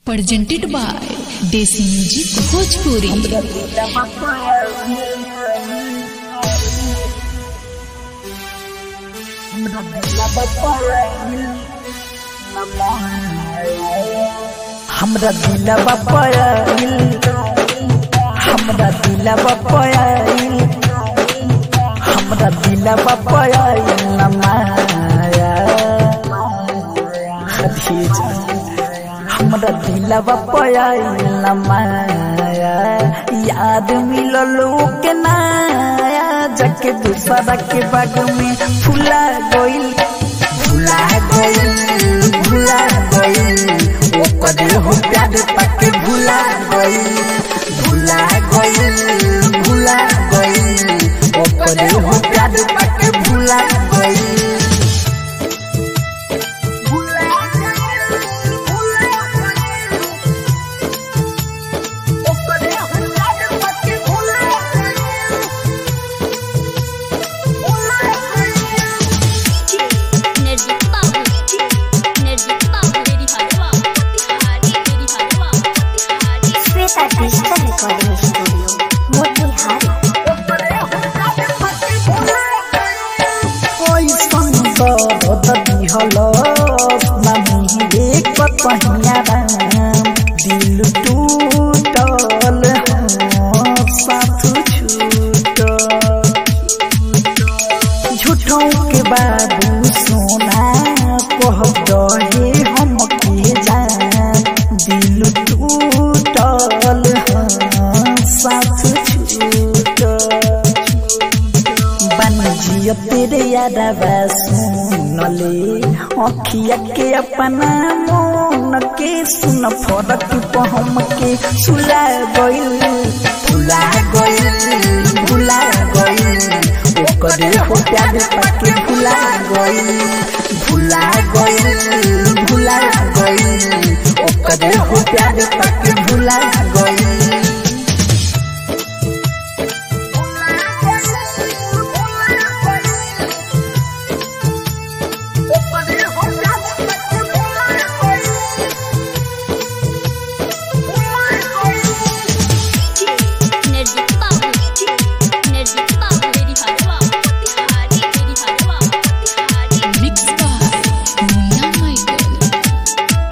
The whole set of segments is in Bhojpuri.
presented by Desi Music Bhojpuri. हमरा दिलवा पयाइल हमरा दिलवा पयाइल हमरा दिलवा पयाइल न माया खदीजा हमरा दिलवा पयाइल न माया याद मिलल के नाया जाके दूसरा के बाग में फुला गइल भुला गइल भुला गइल ओकर हो प्यार पाके भुला गइल भुला गइल भुला गइल ओकर हो प्यार पाके भुला गइल निर्जित बाबू निर्जित बाबू मेरी हरवा तिहारी मेरी हरवा तिहारी Shweta digital recording studio Motihari कैसन दर्द दिहल नामी एक पहिया राम दिल टूटल हाँ, साथ छूटल झूठों के बाबू सोना कह दहे हम के जान दिल टूटल हाँ, साथ छूटल बनिजिया तेरे यादवा सुनले अखिया के अपना मन के सुन फरक पहम के सुला गइल भुला गइल भुला गइल ओकरे हो प्यार पाके भुला गइल भुला गइल भुला गइल ओकरे हो प्यार पाके भुला गइल निर्जित बाबू निर्जित बाबू मेरी हरवा तिहारी मेरी हरवा तिहारी Mixed by Munna Michael.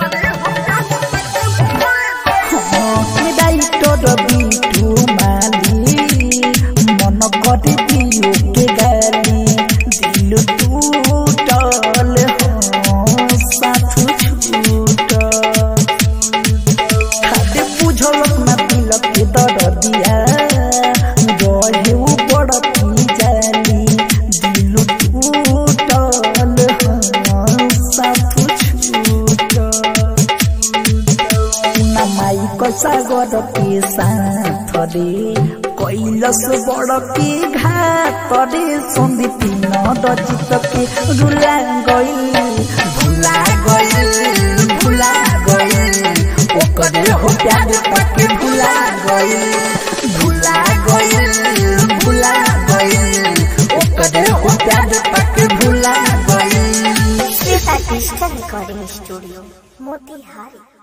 ডাইটর বিটু মালি মন করে দিও কে গালি দিল টুটল সাথু ছুটল খাদে বুঝল না দিল কে দর দিয়া রহেউ বড় কি জালি দিল টুটল সাথু ছুটল নামাই কষা গড় কে সাথরে কৈলস বড় কে ঘাতরে সন্দীপী নরচিত কে রুলা গইল ভুলা গইল ভুলা গইল ওকরে হো প্যার পাকে ভুলা গইল ভুলা গইল ভুলা গইল ওকরে হো প্যার পাকে ভুলা গইল Shweta digital recording studio Motihari